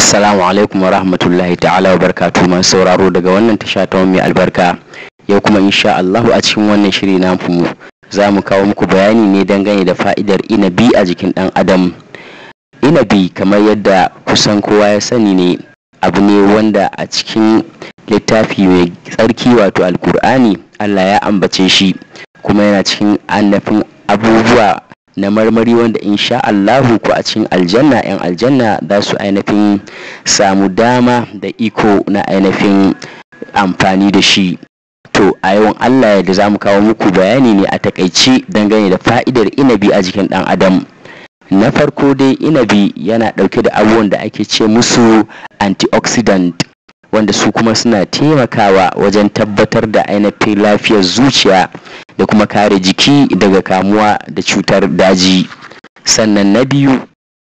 Assalamu alaikum wa rahmatullahi ta'ala wa barkatu masu sauraro daga wannan tasha ta mai albarka yau kuma insha Allahu a cikin wannan shiri na mu za mu kawo muku bayani ne dangane da fa'idar inabi a jikin ɗan adam inabi kamar yadda kusan kowa ya sani ne abu ne wanda a cikin littafi mai tsarki wato alkur'ani Allah ya ambace shi kuma yana cikin annafin abubuwa na marmari wanda insha Allahu ko a cikin aljanna yan aljanna za su ainihin samu dama da iko na ainihin amfani da shi to a yawan Allah yadda za mu kawo muku bayani ne a takaice dangane da fa'idar inabi a jikin dan adam na farko dai inabi yana dauke da abubuwan da ake ce musu antioxidant wanda su kuma suna taimakawa wajen tabbatar da ainihin lafiyar zuciya da kuma kare jiki daga kamuwa da cutar daji sannan na biyu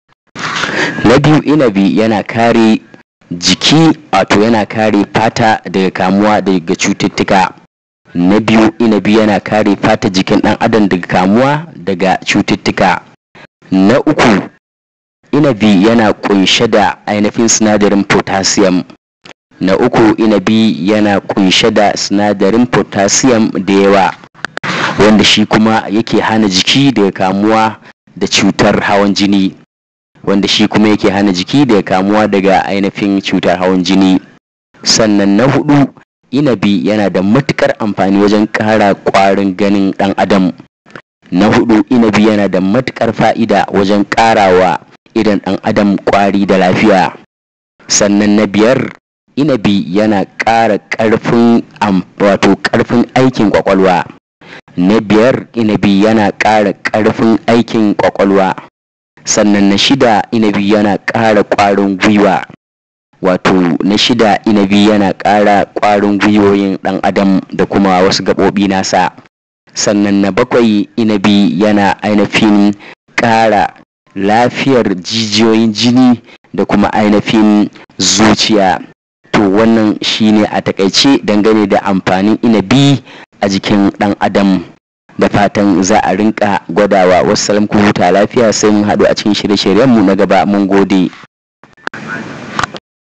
na biyu inabi yana kare jiki wato yana kare fata daga kamuwa daga cututtuka na biyu inabi yana kare fata jikin ɗan adam daga kamuwa daga cututtuka na uku inabi yana kunshe da ainihin sinadarin potassium na uku inabi yana kunshe da sinadarin potassium da yawa wanda shi kuma yake hana jiki daga kamuwa da cutar hawan jini wanda shi kuma yake hana jiki daga kamuwa daga ainihin cutar hawan jini sannan na hudu inabi yana da matukar amfani wajen kara kwarin ganin dan adam na hudu inabi yana da matukar fa'ida wajen karawa idan dan adam kwari da lafiya sannan na biyar inabi yana ƙara ƙarfin wato ƙarfin aikin kwakwalwa na biyar inabi yana ƙara ƙarfin aikin kwakwalwa sannan na shida inabi yana ƙara ƙwarin gwiwa wato na shida inabi yana ƙara ƙwarin gwiwoyin ɗan adam da kuma wasu gaɓoɓi nasa sannan na bakwai inabi yana ainihin ƙara lafiyar jijiyoyin jini da kuma ainihin zuciya to wannan shine a takaice dangane da amfanin inabi a jikin ɗan adam da fatan za a rinka gwadawa wasu ku huta lafiya sai mun haɗu a cikin shirye-shiryenmu na gaba mun gode